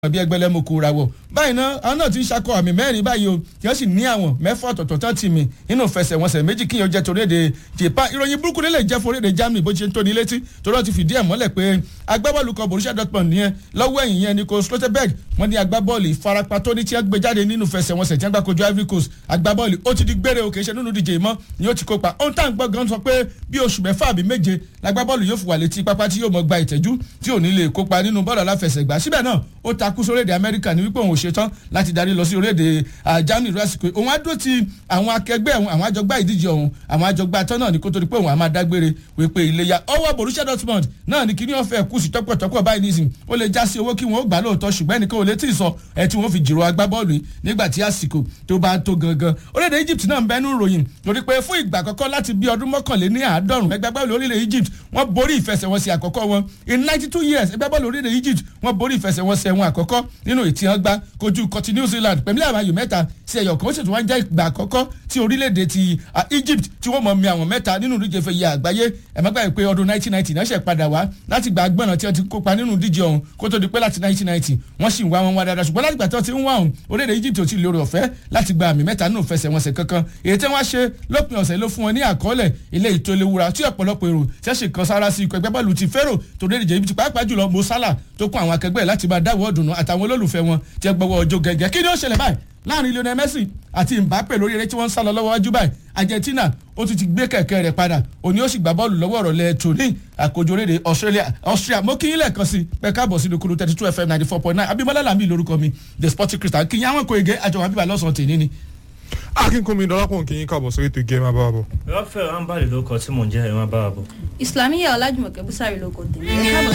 bí ẹgbẹ̀lẹ́mùkù rawọ̀ báyìí náà àwọn náà ti ń ṣakọ àmì mẹ́rin báyìí o tí wọ́n sì ní àwọn mẹ́fà ọ̀tọ̀ọ̀tọ̀ tán ti mì nínú fẹsẹ̀wọnsẹ̀ méjì kíyàn jẹ́ torí èdè Japan ìròyìn burúkú nílẹ̀ jẹ́ forí èdè Germany bó ṣe ń tóni létí torí wọ́n ti fìdí ẹ̀ mọ́lẹ̀ pé agbábọ́ọ̀lù kan Borussia Dortmund nìyẹn lọ́wọ́ ẹ̀yìn yẹn Nico Schlotterberg wọ́n ní agbábọ́ọ̀lù ìfarapa tó ní tí wọ́n gbé jáde nínú fẹsẹ̀wọnsẹ̀ tí wọ́n gbà kojú Ivory Coast agbábọ́ọ̀lù ó ti di gbére òkè ṣe nínú díje mọ́ ni ó ti kópa ohun tá à ń gbọ́ gan sọ pé bí oṣù mẹ́fà àbí méje lágbábọ́ọ̀lù yóò fi wà létí pápá tí yóò mọ gba ìtẹ́jú tí ò ní lè kópa nínú bọ́ọ̀lù aláfẹsẹ̀gbá síbẹ̀ náà ó takú sórílẹ̀-èdè Amẹ́ríkà ní wípé òun ò ṣetán láti darí lọ sí orílẹ̀-èdè Germany lásìkò òun á dúró ti àwọn akẹgbẹ́ òun àwọn àjọgbá ìdíje òun àwọn àjọgbá tán náà ní kó tó di pé òun á máa dágbére wípé iléyà ọwọ́ Borussia Dortmund náà ní kíní ọ̀fẹ́ kù sí tọ́pọ̀tọ́pọ̀ báyìí nísìn ó lè já sí owó kí wọ́n ó gbà lóòótọ́ ṣùgbọ́n ẹnìkan ò lè tí ì sọ ẹ tí wọ́n fi jìrò agbábọ́ọ̀lù yìí nígbà tí àsìkò tó bá tó gangan orílẹ̀-èdè Egypt náà ń bẹ́nu ròyìn torí pé fún ìgbà àkọ́kọ́ láti bí ọdún mọ́kànléní àádọ́rùn ẹgbẹ́ bọ́ọ̀lù orílẹ̀ Egypt wọ́n borí ìfẹsẹ̀wọnsẹ̀ àkọ́kọ́ wọn in ninety two years ẹgbẹ́ bọ́ọ̀lù orílẹ̀ Egypt wọ́n borí ìfẹsẹ̀wọnsẹ̀ wọn àkọ́kọ́ nínú ìtìyàn gbá kojú kọtí New Zealand pẹ̀lú àwọn ayò mẹ́ta sí ẹ̀yọ̀ kan ó sì tún wá ń jẹ́ ìgbà àkọ́kọ́ tí orílẹ̀-èdè ti Egypt tí wọ́n mọ̀ mi àwọn mẹ́ta nínú ìdíje fẹ́ yẹ àgbáyé ẹ̀mọ́gbà pé ọdún 1990 náà ṣe padà wá láti gba agbọ́nà tí wọ́n ti kópa nínú ìdíje ọ̀hún kó tó di pé láti 1990 wọ́n sì ń wá wọn wá dáadáa ṣùgbọ́n láti gbà tí wọ́n ti ń wá ọ̀hún orílẹ̀-èdè Egypt ò tí ì lórí ọ̀fẹ́ láti gba àmì mẹ́ta nínú fẹsẹ̀wọnsẹ̀ kankan èyí tí wọ́n ṣe lópin ọ̀sẹ̀ ló fún wọn ní àkọọ́lẹ̀ ilé ìtòléwura tí ọ̀pọ̀lọpọ̀ èrò ṣẹ̀ṣẹ̀ kan sára sí ikọ̀ ẹgbẹ́ bọ́ọ̀lù ti fẹ́rò tó dé ìdíje Egypt pàápàá jùlọ Mo Salah tó kún àwọn akẹgbẹ́ láti máa dáwọ́ ọ̀dùnnú àtàwọn olólùfẹ́ wọn tí ẹ gbọ́wọ́ ọjọ́ gẹ́gẹ́ kí ni ó ṣẹlẹ̀ báyìí láàrin Lionel Messi àti Mbappe lórí eré tí wọ́n ń sá lọ lọ́wọ́ wájú báyìí Argentina ó ti ti gbé kẹ̀kẹ́ rẹ̀ padà òní ó sì gbá bọ́ọ̀lù lọ́wọ́ ọ̀rọ̀lẹ̀ tòní àkójọ orílẹ̀ Australia Austria mo kí yín lẹ́ẹ̀kan sí pé káàbọ̀ sí lókùrú thirty two FM ninety four point nine Abímbọ́lá Làmí lórúkọ mi the sporting christian kí yín àwọn kò ege àjọwọ́ bíbá lọ́sàn-án tèmi ni. akínkùnmi dọ́lápọ̀ kí yín káàbọ̀ sórí ètò ìgé máa bá wa bọ̀. Rafael Ambali ló kọ tí mò ń jẹ́ ẹ̀ máa bá wa bọ̀. Islamiyah Ọlájùmọ̀kẹ́ Búsárì ló kọ tèmi.